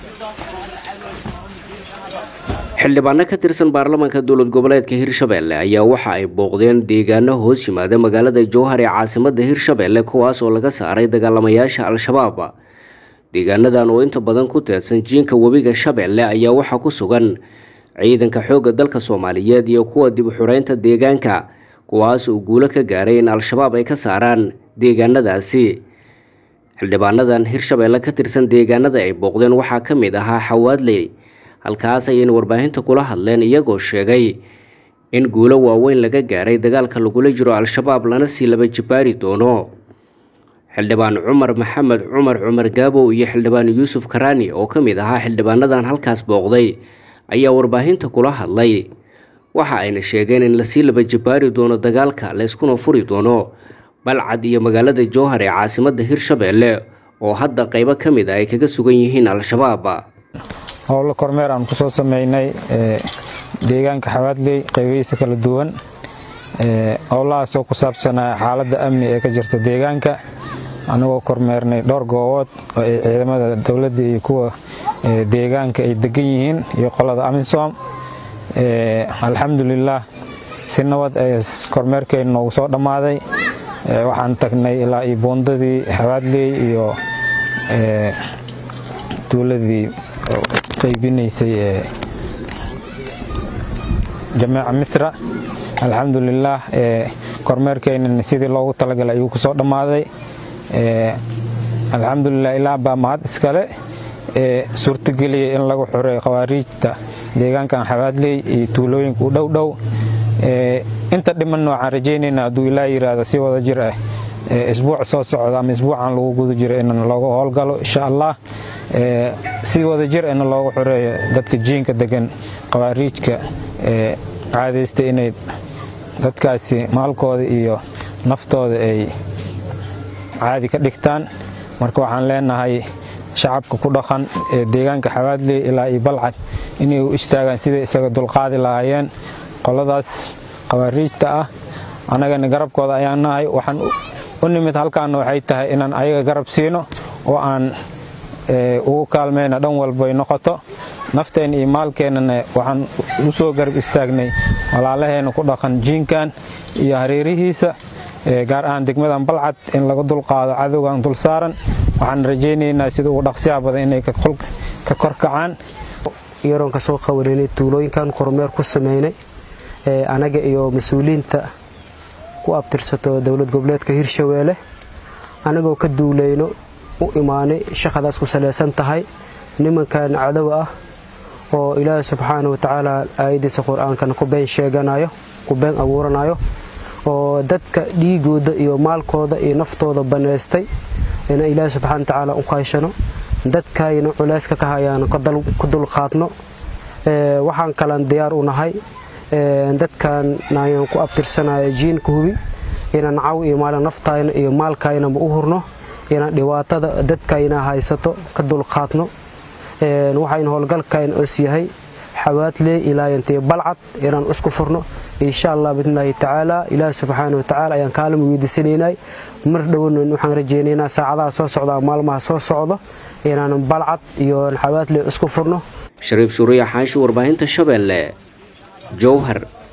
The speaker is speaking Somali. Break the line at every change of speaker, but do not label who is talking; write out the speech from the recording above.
xildhibaano ka tirsan baarlamaanka dowlad goboleedka hirshabelle ayaa waxa ay booqdeen deegaano hoos yimaada magaalada jowhar ee caasimada hirshabelle kuwaas oo laga saaray dagaalamayaasha al-shabaab deegaanadan oo inta badan ku teedsan jiinka webiga shabeelle ayaa waxaa ku sugan ciidanka xoogga dalka soomaaliyeed iyo kuwa dib u xureynta deegaanka kuwaas oo guulo ka gaaray in al-shabaab ay ka saaraan deegaanadaasi xildhibaanadan hirshabelle ka tirsan deegaanada ay booqdeen waxaa ka mid ahaa xawaadley halkaas ayayna warbaahinta kula hadleen iyagoo sheegay in guulo waaweyn laga gaaray dagaalka lagula jiro al-shabaab lana sii laba jibaari doono xildhibaan cumar maxamed cumar cumar gaabow iyo xildhibaan yuusuf karaani oo ka mid ahaa xildhibaanadan halkaas booqday ayaa warbaahinta kula hadlay waxa ayna sheegeen in lasii laba jibaari doono dagaalka layskuna furi doono balcad iyo magaalada jowhar ee caasimada hirshabelle oo hadda qeybo ka mid a ay kaga sugan yihiin al-shabaab
howlo kormeer aan kusoo sameynay deegaanka xawaadley qaybihiisa kala duwan howlahaasoo ku saabsanaa xaaladda amni ee ka jirta deegaanka anagoo kormeernay dhowr goobood oo ay ciidamada dowladda iyo kuwa deegaanka ay degan yihiin iyo qolada amisom alxamdulilaah si nabad ee kormeerkeenna noogu soo dhammaaday waxaan tagnay ilaa iyo buundadii xawaadley iyo dowladii qaybinaysay ee jameeca misra alxamdulilaah kormeerkeenana sidii loogu talagalay ayuu ku soo dhammaaday alxamdulilah ilaa baa mahad iskale ee suurtageliyay in lagu xoreeyo khawaariijta deegaankan xawaadley iyo tuulooyinka u dhow dhow inta dhimanna waxaan rajaynaynaa hadduu ilaa yidhaahdo si wada jir ah isbuuc soo socda ama isbuucan lagu guda jiro in looga howlgalo insha allah si wada jir ina loogu xoreeyo dadka jiinka degan khawaariijka caadaysta inay dadkaasi maalkooda iyo naftooda ay caadi ka dhigtaan marka waxaan leenahay shacabka ku dhaqan ee deegaanka xawaadley ilaa iyo balcad inay u istaagaan siday isaga dulqaadi lahaayeen qoladaas khawaariijta ah annagana garabkooda ayaan nahay waxaan u nimid halkaana waxay tahay inaan ayaga garab siino oo aan ugu kaalmayna dhan walbay noqoto nafteen iyo maalkeennana waxaan u soo garab istaagnay walaalaheena ku dhaqan jiinkan iyo hareerihiisa gaar ahaan degmadan balcad in laga dulqaado cadowgan dul saaran waxaan rajaynaynaa sida ugu dhaqsiyaha badan inay ka korkacaan
yaroon ka soo qawaneynay tuulooyinkan kormeer ku sameynay anaga iyo mas-uuliyiinta ku abtirsato dowlad goboleedka hirshabeelle anagoo ka duuleyno u imaanay shaqadaas ku salaysan tahay nimankan cadow ah oo ilaahi subxaana watacaala aayadiisa qur-aankana ku been sheeganayo ku been abuuranayo oo dadka dhiigooda iyo maalkooda iyo naftooda banaystay ina ilaahi subxana watacaala u kaashano dadkayna culeyska ka hayaan ku dulqaadno waxaan kalan diyaar u nahay dadkan ayaan ku abtirsanaya jiinka hubi inaan caw iyo maalin naftayna iyo maalkaynama u hurno inaan dhibaatada dadkayna haysato ka dulqaadno waxayna howlgalkayn os yahay xawaadley ilaayantiyo balcad inaan isku furno insha allah biidnillaahi tacaala ilaahi subxaana watacaala ayaan kaalama weydiisanaynay mar dhowna waxaan rajaynaynaa saacadaha soo socda maalmaha soo socdo inaan balcad iyo xawaadley isku furno
shariif suuriya xaashi warbaahinta shabeelle jowhar